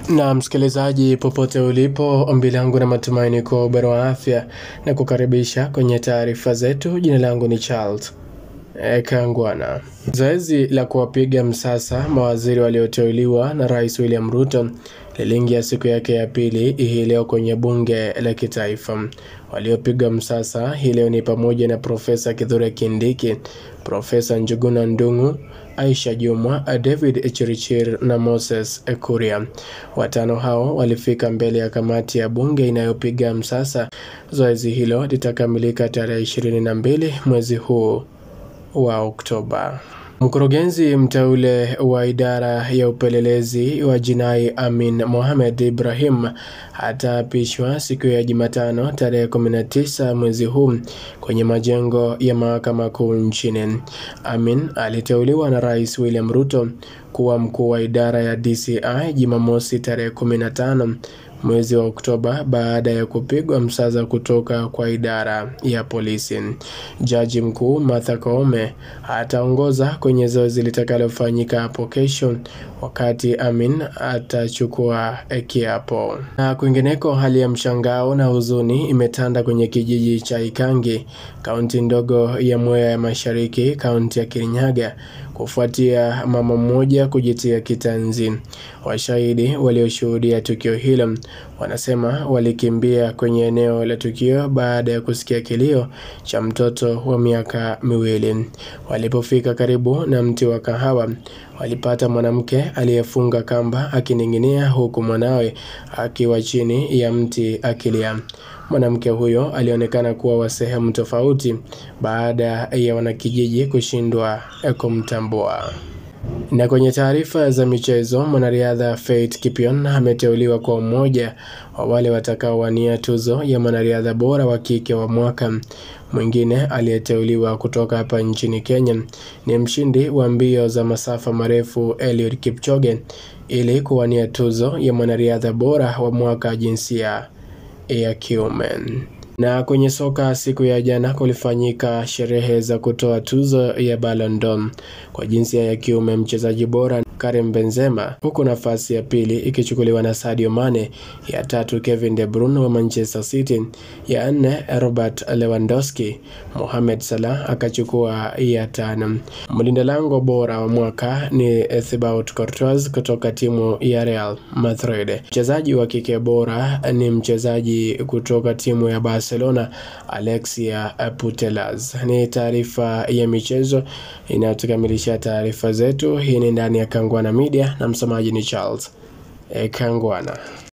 Na msikilizaji, popote ulipo, ombi langu na matumaini kwa ubora wa afya na kukaribisha kwenye taarifa zetu. Jina langu ni Charles e, Kangwana. Zoezi la kuwapiga msasa mawaziri walioteuliwa na Rais William Ruto liliingia siku yake ya pili hii leo kwenye bunge la kitaifa. Waliopiga msasa hii leo ni pamoja na Profesa Kithure Kindiki, Profesa Njuguna Ndung'u, Aisha Jumwa, David Chirichir na Moses Kuria. Watano hao walifika mbele ya kamati ya bunge inayopiga msasa. Zoezi hilo litakamilika tarehe ishirini na mbili mwezi huu wa Oktoba. Mkurugenzi mteule wa idara ya upelelezi wa jinai Amin Mohamed Ibrahim ataapishwa siku ya Jumatano tarehe 19 mwezi huu kwenye majengo ya mahakama kuu nchini. Amin aliteuliwa na Rais William Ruto kuwa mkuu wa idara ya DCI Jumamosi tarehe 15 mwezi wa Oktoba baada ya kupigwa msasa kutoka kwa idara ya polisi. Jaji mkuu Martha Koome ataongoza kwenye zoezi litakalofanyika hapo kesho, wakati Amin atachukua kiapo. Na kwingineko, hali ya mshangao na huzuni imetanda kwenye kijiji cha Ikangi, kaunti ndogo ya Mwea ya Mashariki, kaunti ya Kirinyaga kufuatia mama mmoja kujitia kitanzi. Washahidi walioshuhudia tukio hilo wanasema walikimbia kwenye eneo la tukio baada ya kusikia kilio cha mtoto wa miaka miwili. Walipofika karibu na mti wa kahawa, walipata mwanamke aliyefunga kamba akining'inia, huku mwanawe akiwa chini ya mti akilia. Mwanamke huyo alionekana kuwa wa sehemu tofauti baada ya wanakijiji kushindwa kumtambua. Na kwenye taarifa za michezo, mwanariadha Faith Kipyegon ameteuliwa kwa mmoja wa wale watakaowania tuzo ya mwanariadha bora wa kike wa mwaka. Mwingine aliyeteuliwa kutoka hapa nchini Kenya ni mshindi wa mbio za masafa marefu Eliud Kipchoge ili kuwania tuzo ya mwanariadha bora wa mwaka jinsia ya kiume. Na kwenye soka siku ya jana kulifanyika sherehe za kutoa tuzo ya Ballon d'Or kwa jinsia ya kiume, mchezaji bora Karim Benzema, huku nafasi ya pili ikichukuliwa na Sadio Mane, ya tatu Kevin De Bruyne wa Manchester City, ya nne Robert Lewandowski. Mohamed Salah akachukua ya tano. Mlinda lango bora wa mwaka ni Thibaut Courtois kutoka timu ya Real Madrid. Mchezaji wa kike bora ni mchezaji kutoka timu ya Barcelona Alexia Putellas. Ni taarifa ya michezo inayotukamilisha taarifa zetu. Hii ni ndani ya Kangwana Media na msemaji ni Charles e Kangwana.